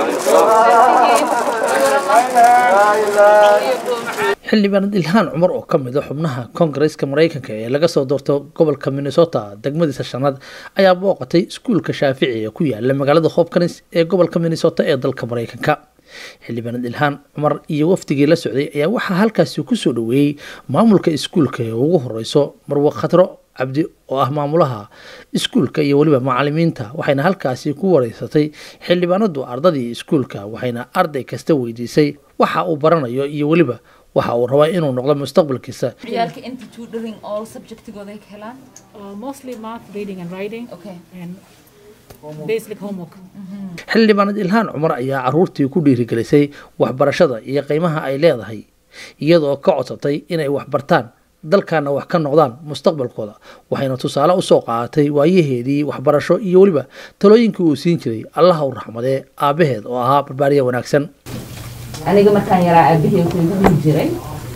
xildhibaanad ilhaan cumar oo ka mid a xubnaha koongareeska maraykanka ee laga soo doorto gobolka minnesota degmadiisa shanaad ayaa booqatay iskuulka shaafici ee ku yaala magaalada hopkins ee gobolka minnesota ee dalka maraykanka xildhibaanad ilhaan cumar iyo wafdigii la socday ayaa waxaa halkaasi kusoo dhaweeyey maamulka iskuulka ee ugu horeyso marwe khatro cabdi oo ah maamulaha iskuulka iyo weliba macalimiinta waxayna halkaasi ku wareysatay xildhibaanadu ardadii iskuulka waxayna arday kasta weydiisay waxa uu baranayo iyo weliba waxa uu rabaa inuu noqdo mustaqbalkiisa ciyaalka inta tutoring all subjectigooda ay ka helaan Uh, mostly math, reading, and writing, okay and basic homework. xildhibaanad ilhaan cumar ayaa caruurtii ku dhiirigelisay waxbarashada iyo qiimaha ay leedahay iyadoo ka codsatay inay waxbartaan dalkana wax ka noqdaan mustaqbalkooda waxayna tusaale usoo qaadatay waayaheedii waxbarasho iyo weliba talooyinkii uu siin jiray allaha u raxmadee aabbaheed oo ahaa barbaariya wanaagsan aniga markaan yaraa aabahey wuxuu igu dhihi jiray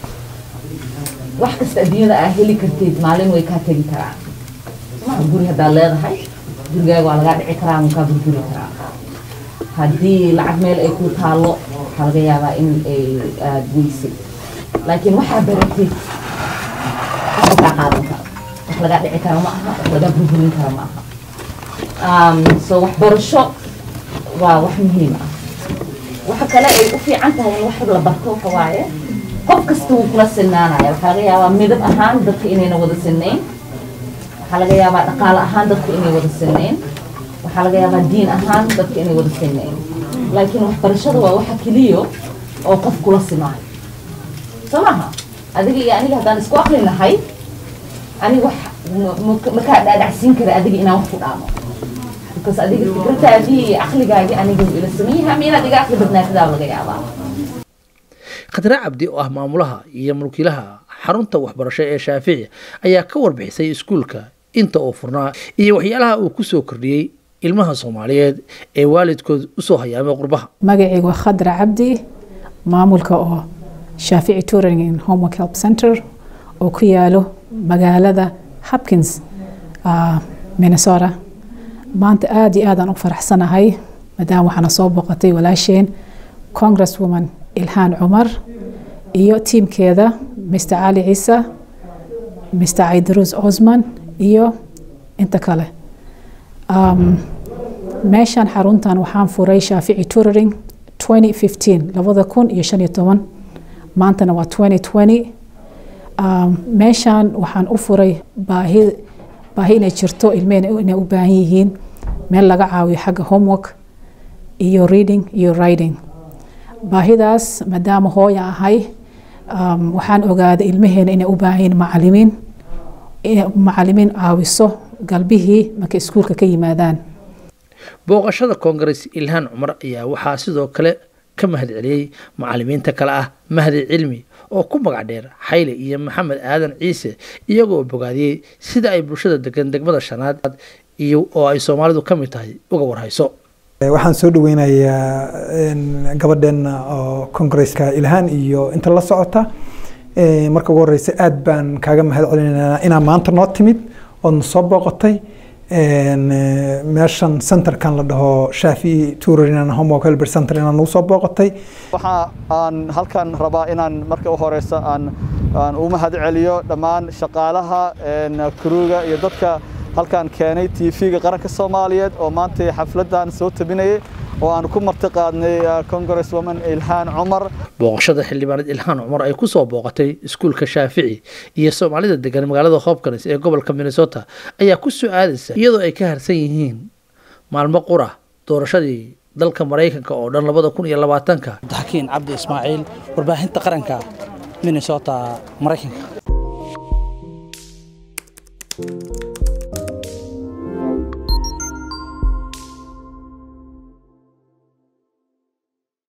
wax kasta adduunyada aa heli kartid maalin way kaa tegi karaan maa guri haddaad leedahay gurigaaga waa lagaa dhici karaa ama kaa burburi karaa haddii lacag meel ay ku taallo waxaa laga yaabaa in ay aad weysid laakiin waxaa baratid wax kaa qaadan karo wax lagaa dhici kara ma aha wax lagaa burburin kara ma aha Um, so waxbarasho waa wax muhiim ah waxa kale ay u fiican tahay in wax la barto waxa waaye qof kasta wuu kula sinaanaya waxaa laga yaabaa midab ahaan dadka inayna wada sinayn waxaa laga yaabaa dhaqaale ahaan dadka inay wada sinayn waxaa laga yaabaa diin ahaan dadka inay wada sinayn laakiin waxbarashada waa waxa keliyo oo qof kula simaayo soo maha adiga iyo aniga haddaan isku aqli nahay aniga wax ma- ma- makaa dhaadhacsiin kara adiga inaan wax ku dhaamo because adiga fikradaadii iyo caqligaagii aniga wuu ila saman yahay ama inaad iga caqli badnaatidaa laga yaabaa khadre cabdi oo ah maamulaha iyo mulkiilaha xarunta waxbarasho ee shaafici ayaa ka warbixisay iskuulka inta uu furnaa iyo waxyaalaha uu kusoo kordhiyey ilmaha soomaaliyeed ee waalidkood usoo hayaamay qurbaha magacaygu waa khadra cabdi maamulka oo shaafici touring and homework help center oo ku yaalo magaalada hopkins uh, minnesota maanta aada iyo aadaan u faraxsanahay maadaama waxaana soo booqatay walaasheen congresswoman ilhaan cumar iyo tiimkeeda mr cali ciise mr caydaruus cosman iyo inta kale um, meeshan xaruntan waxaan furay shaafici touring 2015 labada kun iyo shan iyo toban maantana waa 2020 um, meeshan waxaan u furay baahi baahi inay jirto ilmehena inay u baahan yihiin meel laga caawiyo xagga homework iyo reading iyo writing baahidaas maadaama hooya ahay um, waxaan ogaaday ilmaheena inay u baahan yihiin macalimiin inay macalimiin caawiso galbihii markay iskuulka ka yimaadaan booqashada koongarees ilhaan cumar ayaa waxaa sidoo kale ka mahad celiyey macalimiinta kale ah mahdi cilmi oo ku magac dheer xayle iyo maxamed aadan ciise iyagoo bogaadiyey sida ay bulshada degan degmada shanaad iyo oo ay soomaalidu ka mid tahay uga warhayso waxaan soo dhaweynayaa gabadheena oo kongareeska ilhaan iyo inta la socota Eh, marka ugu horeysa aad baan kaaga mahad celinaynaa inaa maanta noo timid oodna soo booqatay En, eh, meeshan centerkan la dhaho shaafi touring homework helper center inaa nagu soo booqatay waxa aan halkan rabaa inaan marka u horeysa aan aan u mahad celiyo dhammaan shaqaalaha een, kruga iyo dadka halkan keenay tv-ga qaranka soomaaliyeed oo maanta xafladan soo tabinayay oo aan ku marti qaadnay eh, congresswoman ilhaan cumar booqashada xildhibaanad ilhaan cumar ay kusoo booqatay iskuulka shaafici iyo soomaalida degan magaalada hopkins ee gobolka minnesota ayaa ku soo aadaysa iyadoo ay ka harsan yihiin maalmo qura doorashadii dalka maraykanka oo dhan labada kun iyo labaatanka xakiin cabdi ismaaciil warbaahinta qaranka minnesota maraykanka